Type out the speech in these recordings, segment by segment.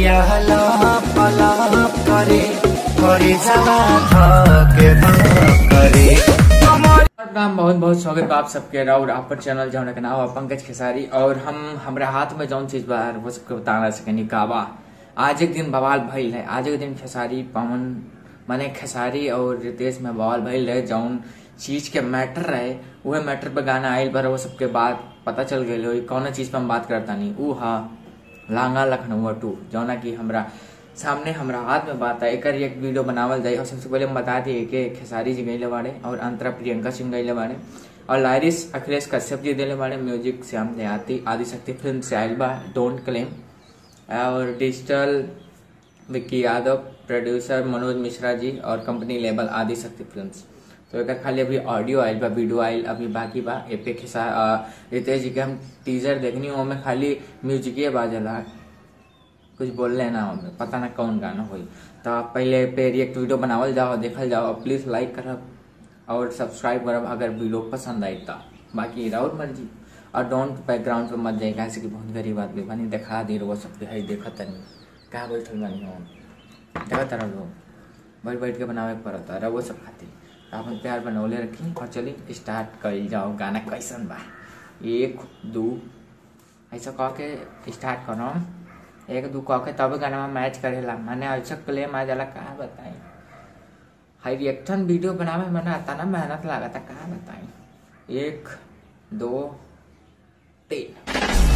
कमरिया लाप लाप करे करे जवा धके धक करे नाम बहुत बहुत स्वागत बा आप सबके और आप पर चैनल जौन के नाम बा पंकज खेसारी और हम हमरा हाथ में जौन चीज बा वो सबके बता ना सकेनी का बा आज एक दिन बवाल भइल है आज एक दिन खेसारी पवन माने खेसारी और रितेश में बवाल भइल है जौन चीज के मैटर रहे उहे मैटर पे गाना आइल पर वो सबके बाद पता चल गई हो कौन चीज पे हम बात करता नहीं ऊ हा लांगा लखनऊ टू जौना की हमरा सामने हमरा हाथ में बात है एकर एक वीडियो बनावल जाए और सबसे पहले हम बता दिए कि खेसारी जी गईले बाड़े और अंतरा प्रियंका सिंह गईले बाड़े और लारिस अखिलेश कश्यप जी दिले बाड़े म्यूजिक श्याम देहाती आदिशक्ति फिल्म से आयल बा डोंट क्लेम और डिजिटल विक्की यादव प्रोड्यूसर मनोज मिश्रा जी और कंपनी लेबल आदिशक्ति फिल्म्स तो एक खाली अभी ऑडियो आयल बा वीडियो आयल अभी बाकी बा ए पे खिसा रितेश जी के हम टीजर देखनी हो में खाली म्यूजिक बाजला कुछ बोल लेना हमें पता ना कौन गाना होई तो आप पहले पे रिएक्ट वीडियो बनावल जाओ देखल जाओ प्लीज लाइक करब और सब्सक्राइब करब अगर वीडियो पसंद आई तो बाकी राउत मर्जी और डोंट बैकग्राउंड पे मत जाए कैसे कि बहुत गरीब आदमी बनी दिखा दे वो सबके है देखत तनी कहाँ बैठल बनी हो देखा तरह लोग बैठ बैठ के बनावे के पड़ता है वो सब खातिर अपन प्यार बनौले रखी और चली स्टार्ट कर जाओ गाना कैसन बा एक दो ऐसा कह के स्टार्ट करो एक दू कह के तब गाना मैच करेला मैंने ऐसा क्लेम आ जाला कहा बताई हाई रिएक्शन वीडियो बनावे में ना आता ना मेहनत लागता कहा बताई एक दो तीन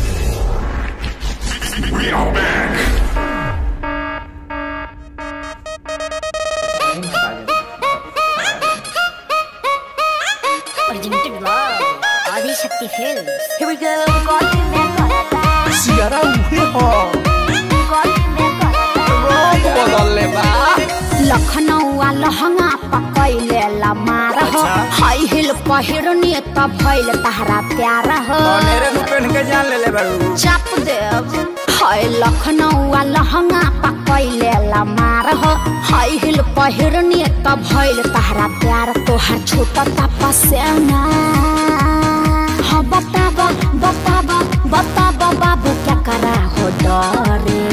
नहीं मजा आ जाता। Originated love. Adishakti Films. Here we go. Golden में करता सियारा उहे हो golden में करता रंग बदलले बा लखनऊ लहंगा पकैले लमार हो अच्छा। हाई हिल पहिरनी त भइल तहरा प्यार हो कनेरे नु पेन के जान ले ले बारू चाप देव हाय लखनऊ लहंगा पकैले लमार हो हाई हिल पहिरनी त भइल तहरा प्यार तोहर छोटा तपसेना हाँ बताबा बताबा बताबा बाबू क्या करा हो डरे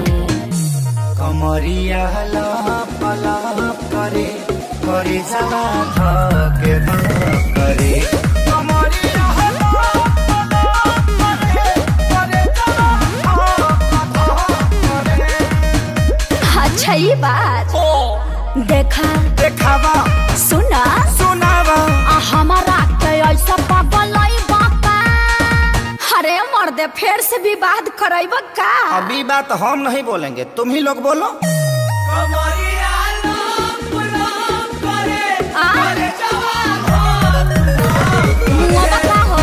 कमरिया लाप लाप करे करे जवा धके धक करे कमरिया लाप लाप करे करे जवा धक धक करे अच्छा ये बात देखा देखावा सुना सुनावा आ हमारा के ऐसा पागल बाका अरे मर्दे फिर से विवाद करैब का अभी बात हम नहीं बोलेंगे तुम ही लोग बोलो आ? मुआ बता हो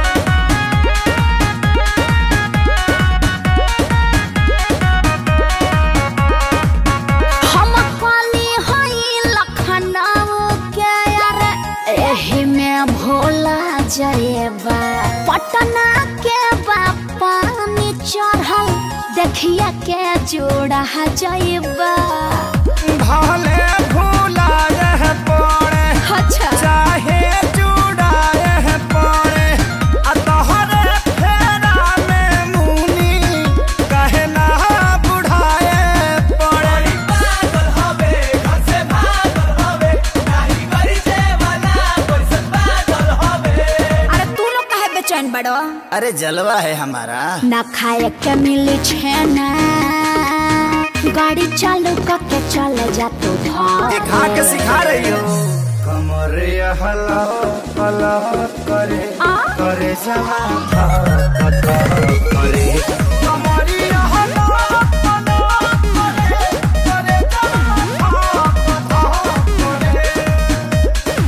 हम काली हई लखनऊ के अरे एही में भोला जयबा पटना के पानी चढ़ल देखिया के जोड़ा जयबा भले भूला रह पड़े अच्छा चाहे चुड़ाए पड़े आ तोहरे फेरा में मुनी कहे ना बुढ़ाए पड़े पागल हवे घर से भागल हवे नाही करी से वाला कैसे पागल हवे अरे तू लोग काहे बेचैन बड़ो अरे जलवा है हमारा ना खाए के मिली छेना गाड़ी चालू करके चले जा तू दिखा के सिखा रही हो कमरे हला हला करे आ? करे जवा धक धक करे कमरे हला हला करे करे जवा धक धक करे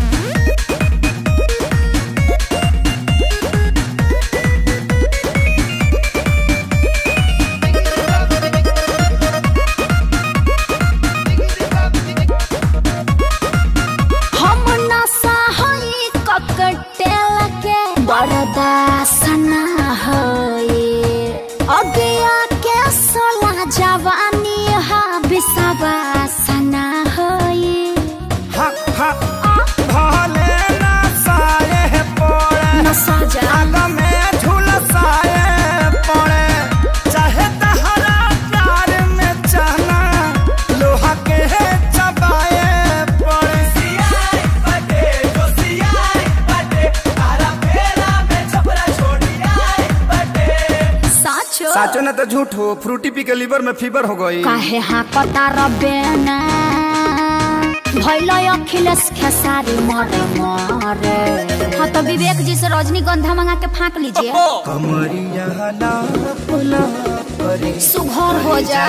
हम नशा हई ककटेल के बरदासना हई अगिया के सोला जवानी हा बिसवासना हई हा हा भले ना साए पड़े नशा जा आग में झुलसाए पड़े चाहे तहरा प्यार में न तो झूठ हो फ्रूटी पी के लीवर में फीवर हो गई काहे हाँ कता रबेना भैल अखिलेश खेसारी मरे मरे हाँ तो विवेक जी से रजनीगंधा मंगा के फाँक लीजिए कमरिया नाप नाप करे सुघर हो जा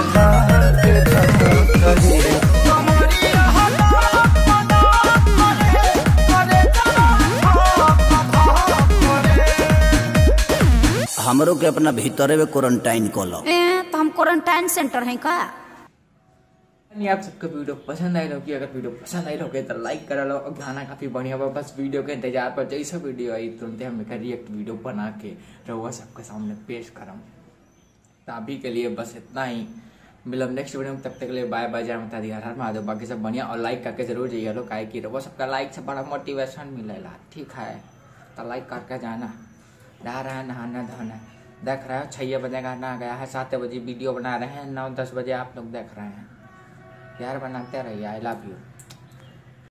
हमरो के अपना भीतरे में क्वारंटाइन कलो ए तो हम क्वारंटाइन सेंटर हैं का नहीं आप सबको वीडियो पसंद आई होगी अगर वीडियो पसंद आई होगी तो लाइक करा लो और गाना काफी बढ़िया बा बस वीडियो के इंतजार पर जैसा वीडियो आई तुरंत हम एक रिएक्ट वीडियो बना के रहुआ सबके सामने पेश करम तो अभी के लिए बस इतना ही मिलब नेक्स्ट वीडियो में तब तक के लिए बाय बाय जय माता दी हर हर महादेव बाकी सब बढ़िया और लाइक करके जरूर जाइए लो काहे की रहुआ सबका लाइक से बड़ा मोटिवेशन मिलेला ठीक है तो लाइक करके जाना नहा रहा है नहाना धोना देख रहे हो छः बजे गाना आ गया है सात बजे वीडियो बना रहे हैं नौ दस बजे आप लोग देख रहे हैं यार बनाते रहिए आई लव यू